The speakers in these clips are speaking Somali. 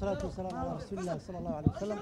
والصلاة والسلام على رسول الله صلى الله عليه وسلم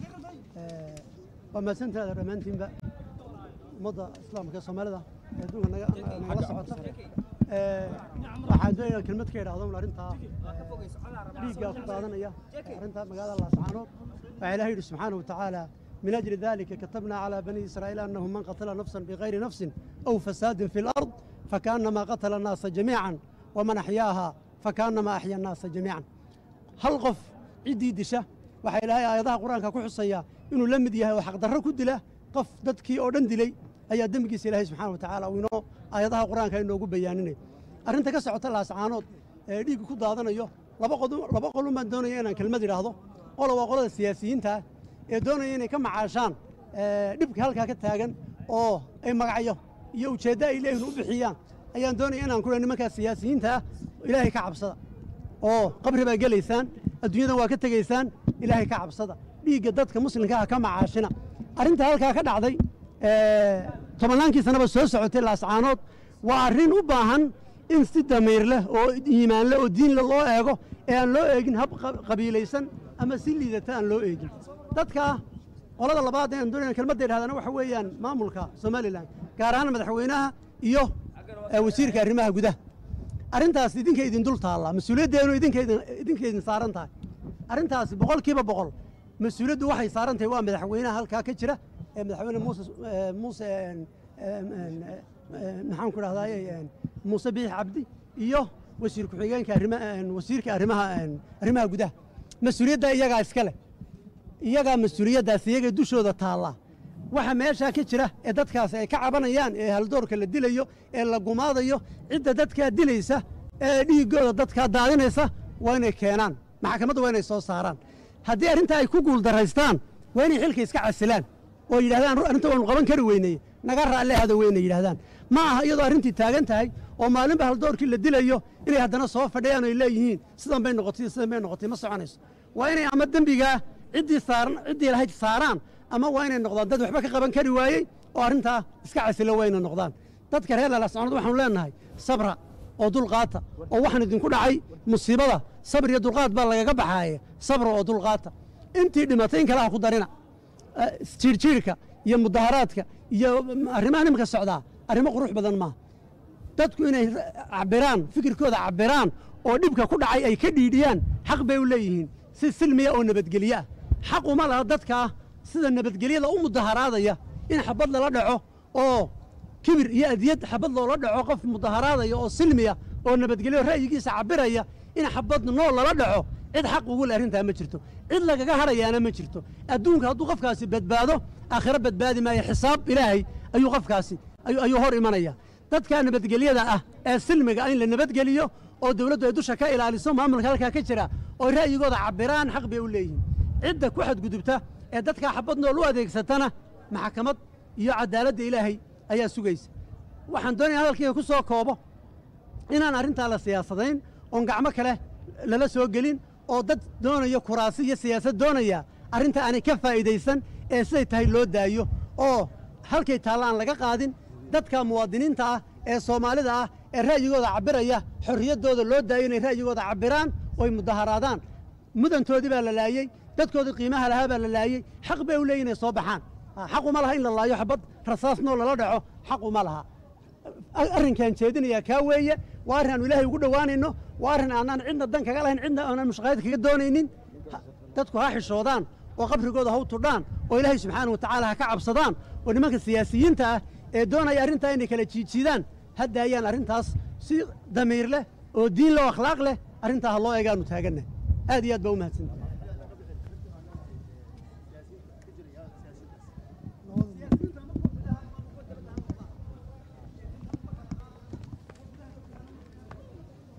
وما سنت هذا رمانتين بقى مضى إسلام كصومالدا يدوك نقل صعوتا waxaan doonayaa kelmad ka idhaahdo arrintaa dhiiggaa ku daadanaya arrintaa magaalada laascaanood waxaa ilaahay yidhi subxaanahu watacaala من أجل ذلك كتبنا على بني إسرائيل أنه من قتل نفسا بغير نفس أو فساد في الأرض فكأنما قتل الناس جميعا ومن أحياها فكأنما أحيا الناس جميعا هل قف عدي دشة waxaa ilaahay aayadaha qur-aanka ku xusaya inuu la mid yahay oo xaqdarro ku dila qof dadkii oo dhan dilay ayaa dembigiisa ilaahay subxaana wa tacaala uu inoo aayadaha qur-aanka inoogu bayaaninay arrinta ka socota laascaanood ee dhiigga ku daadanayo laba qodu laba qolun baan doonaya inaan kelmad idhaahdo qola waa qolada siyaasiyiinta ah ee doonaya inay ka macaashaan dhibka halkaa ka taagan oo ay magacyo iyo ujeeddo ay leeyihin u bixiyaan ayaan doonaya inaan ku nimankaa siyaasiyiinta ah ilaahay ka cabsada oo qabri baa gelaysaan adduunyadan waa ka tegaysaan ilaahay ka cabsada dhiigga dadka muslimka ah ka macaashina arrinta halkaa ka dhacday tobannaankii sanaba soo socotay laascaanood waa arrin u baahan in si damiir leh oo iimaan leh oo diin leh loo eego ee aan loo eegin hab qabiilaysan ama si liidata aan loo eegin dadka qolada labaad ee aan doonayna kelmadda idhahdana waxa weeyaan maamulka somalilan gaar ahaan madaxweynaha iyo wasiirka arrimaha gudaha arrintaas idinka idin dul taallaa mas-uuliyaddeenu idinka idin saaran tahay arrintaasi boqolkiiba boqol mas-uuliyaddu waxay saaran tahay waa madaxweynaha halkaa ka jira ee madaxweyne muuse muuse maxaan ku dhahdaay muuse biix cabdi iyo wasiir ku-xigeenka arrima wasiirka arrimaha arrimaha gudaha mas-uuliyadda iyagaa iska leh iyagaa mas-uuliyaddaas iyaga dushooda taallaa waxa meeshaa ka jira ee dadkaasi ay ka cabanayaan ee haldoorka la dilayo ee la gumaadayo cidda dadkaa dilaysa ee dhiiggooda dadkaa daadinaysa waa inay keenaan maxkamadda waa inay soo saaraan haddii arrintaa ay ku guuldaraystaan waa inay xilka iska casilaan oo yidhahdaan arrinta waanu qaban kari weyneye naga raalle hada weynay yidhahdaan ma aha iyadoo arrintii taagan tahay oo maalinba haldoorkii la dilayo inay haddana soo fadhiyaan oo ay leeyihiin sidan bay noqotay sidan bay noqotay ma soconayso waa inay ama dembigaa ciddii saaran ciddii lahayd saaraan ama waa inay noqdaan dad waxba ka qaban kari waayey oo arrintaa iska casilo waa inay noqdaan dadka reer lalascoonad waxaanu leenahay sabra oo dulqaata oo waxaan idinku dhacay musiibada sabr iyo dulqaad baa lagaga baxaaye sabra oo dulqaata intii dhimatay in kale ha ku darina jiirjiirka iyo mudaharaadka iyo arrimaha nimanka socdaa arrimo qurux badan maaha dadku inay cabiraan fikirkooda cabiraan oo dhibka ku dhacay ay ka dhiidhiyaan xaq bay u leeyihiin si silmiya oo nabadgelye ah xaq uma laha dadkaa sida nabadgelyada u mudaharaadaya in xabad lala dhaco oo kibir iyo adiyad xabad loola dhaco qof mudaharaadaya oo silmiya oo nabadgelyo ra'yigiisa cabiraya in xabad nool lala dhaco cid xaq ugu le arrintaa ma jirto cid lagaga hadhayaana ma jirto adduunka hadduu qofkaasi badbaado aakhiro badbaadi maayo xisaab ilaahay ayuu qofkaasi ayuu hor imanaya dadka nabadgelyada ah ee silmiga ah in la nabadgeliyo oo dawladdu ay dusha ka ilaaliso maamulka halkaa ka jira oo ra'yigooda cabiraan xaq bay u leeyihiin cidda ku xadgudubta ee dadkaa xabad nool u adeegsatana maxkamad iyo cadaaladda ilaahay ayaa sugaysa waxaan doonaya hadalkayga ku soo koobo inaan arrintaa la siyaasadayn oon gacmo kale lala soo gelin oo dad doonaya kuraasi iyo siyaasad doonaya arrinta aanay ka faa'iidaysan ee siday tahay loo daayo oo halkay taalla aan laga qaadin dadka muwaadiniinta ah ee soomaalida ah ee ra'yigooda cabbiraya xorriyaddooda loo daayo inay ra'yigooda cabbiraan ooy mudaharaadaan mudantoodii baa la laayey dadkoodii qiimaha lahaa baa la laayey xaq bay u leeyihin inay soo baxaan xaq uma laha in la laayo xabad rasaas noo lala dhaco xaq uma laha arrinkaan jeedinayaa kaa weeye waa arrin aanu ilaahay ugu dhowaanayno waa arrin aanaan cidna dan kaga lahayn cidna aanaan mushaqaayad kaga doonaynin dadku ha xishoodaan oo qabrigooda ha u tudhaan oo ilaahay subxaana wa tacaala ha ka cabsadaan oo nimanka siyaasiyiinta ah ee doonaya arrintaa inay kala jiidjiidaan ha daayaan arrintaas si damiir leh oo diin leh oo akhlaaq leh arrintaa ha loo eegaanu taagannahay aad iyo aad baa u mahadsantahay